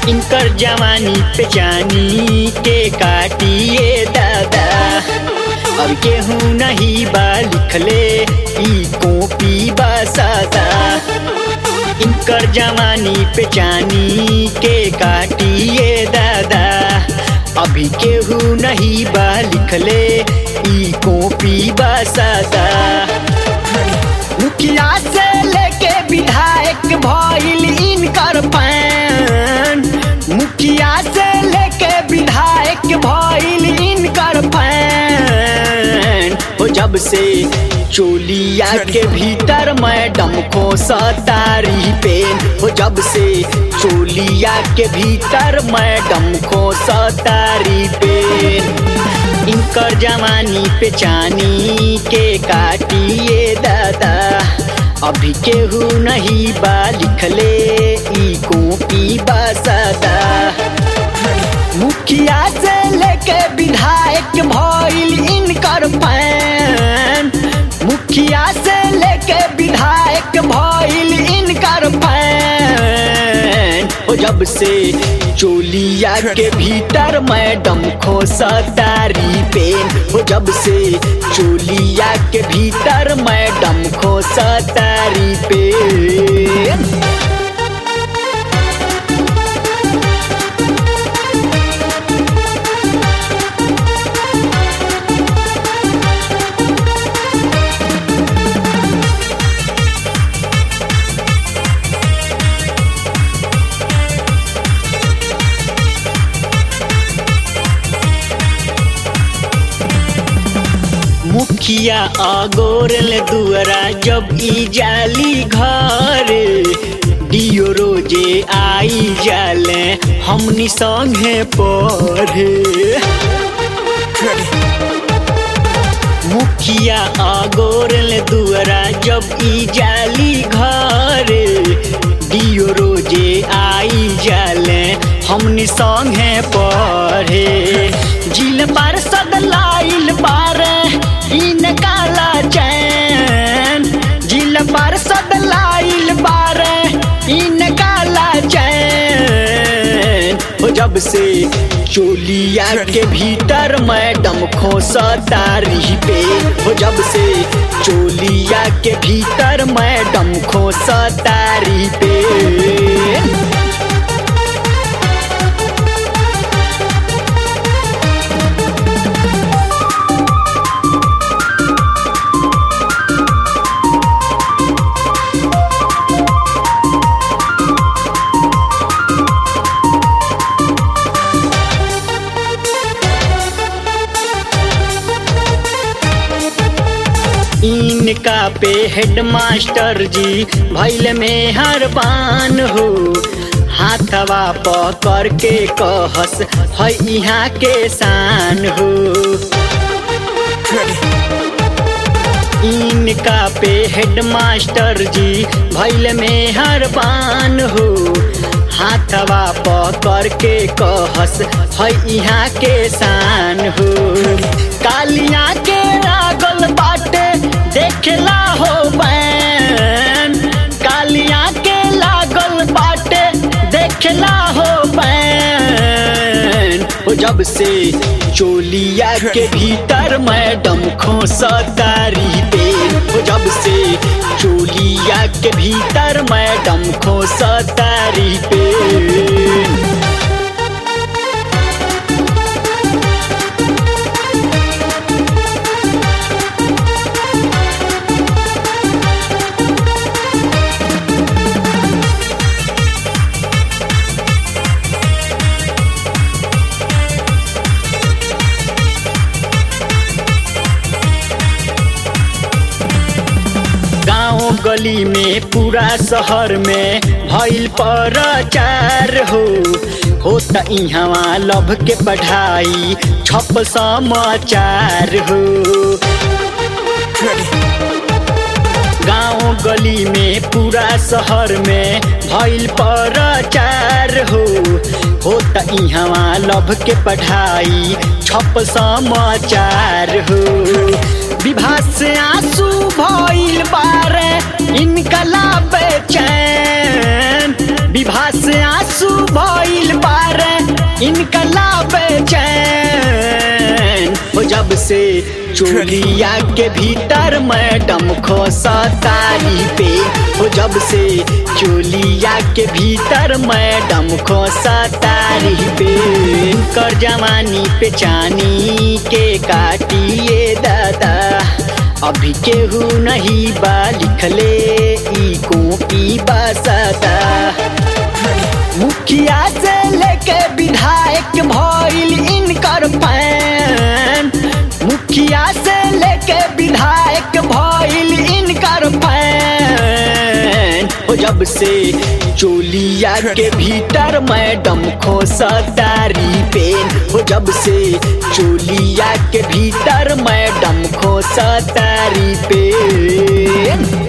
इनकर जवानी पे जानी के काटिए दादा अब केहू नहीं बा लिखले ई कॉपी बा सादा इनकर जवानी पे जानी के काटिए दादा अभी केहू नहीं बा लिखले ई कॉपी बा सादा मुखिया से लेके विधायक भइल इनकर पैन मुखिया से लेके विधायक भइल इनकर पैन हो जब से चोलिया के भीतर मैडम को सतारी पेन हो जब से चोलिया के भीतर मैडम को सतारी पेन इनकर जवानी पे चानी के काटिए दादा अभी केहू नहीं बा लिखले ई कॉपी बा सादा मुखिया से लेके विधायक भइल इनकर पैन मुखिया से लेके विधायक भइल इनकर पैन हो जब से चोलिया के भीतर मैडम खो सतारी पेन हो जब से चोलिया के भीतर मैडम खो सतारी पेन मुखिया अगोरल दुआरा जब ई जाली घर दियो रोजे आई जाले हमनी संगे पढ़े मुखिया अगोरल दुआरा जब ई जाली घर दियो रोजे आई जाले हमनी संगे पढ़े जिल बार सदलाइल बार इन काला चैन जिल बार सदलाइल बार इन काला चैन हो जब से चोलिया के भीतर मैडम खो सतारी पे हो जब से चोलिया के भीतर मैडम खो सतारी पे इनका पे हेडमास्टर जी भैल में हर बान हो हाथवा पकड़ के कहस है यहाँ के शान हो इनका पे हेडमास्टर जी भैल में हर बान हो हाथवा पकड़ के कहस है यहाँ के शान हो कालिया के लागल बाटे देखला हो बैन कालिया के लागल बाटे देखला हो बैन हो जब से चोलिया के भीतर मैडम खो सतारी पे हो जब से चोलिया के भीतर मैडम खो सतारी पे गांव गली में पूरा शहर में भइल प्रचार हो होता इहवा लभ के पढ़ाई छप समाचार हो गांव गली में पूरा शहर में भइल प्रचार हो होता इहवा लभ के पढ़ाई छप समाचार हो विवाह से आंसू भइल बारे इनकला बेचैन विभा से आंसू भइल बारे इनकला बेचैन हो जब से चोलिया के भीतर मैडम खोसा तारी पे हो जब से चोलिया के भीतर मैडम खोसा तारी पे कर जवानी पे चानी के काटिए दादा अभी केहू नहीं बा लिखले ई कॉपी बसता मुखिया से लेके विधायक भइल इनकर पैन मुखिया से लेके विधायक भइल इनकर पैन हो जब से चोलिया के भीतर मैडम खोसा तारी पेन हो जब से चोलिया के भीतर मैडम खोसा तारी पेन